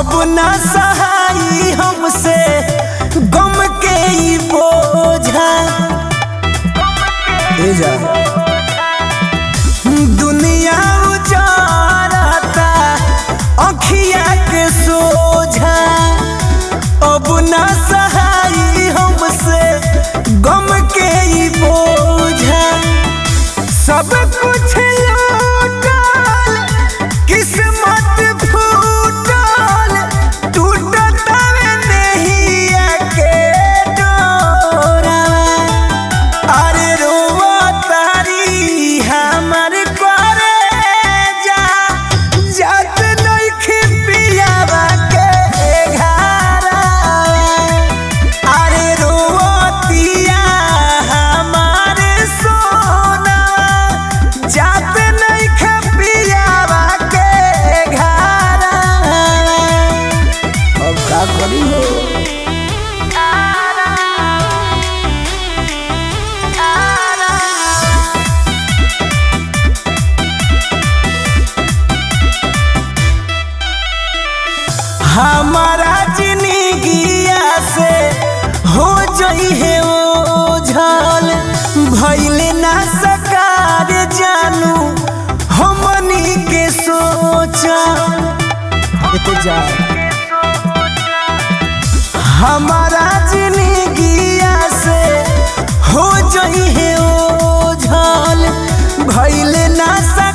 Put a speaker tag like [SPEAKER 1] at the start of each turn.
[SPEAKER 1] अब ना सहाई हमसे गम के ई बोझा ए जा दुनिया उजारता अखिया के सोझा अब ना सहाई हमसे गम के ई बोझा सब कुछ लूटल किस्मत फूटल टूटत नहिया के डोरा अरे रोवा तारी हमर करे जा जात नइखे पियावा के घारा अरे रोतिया हमार सोना जात नइखे पियावा के घारा अब का करी हो हमारा जिंदगिया से हो जई है ओ झल भइले ना सकार जानू हमनी के सोचा जा हमारा जिंदगिया से हो जई है ओ झल भइले ना सकार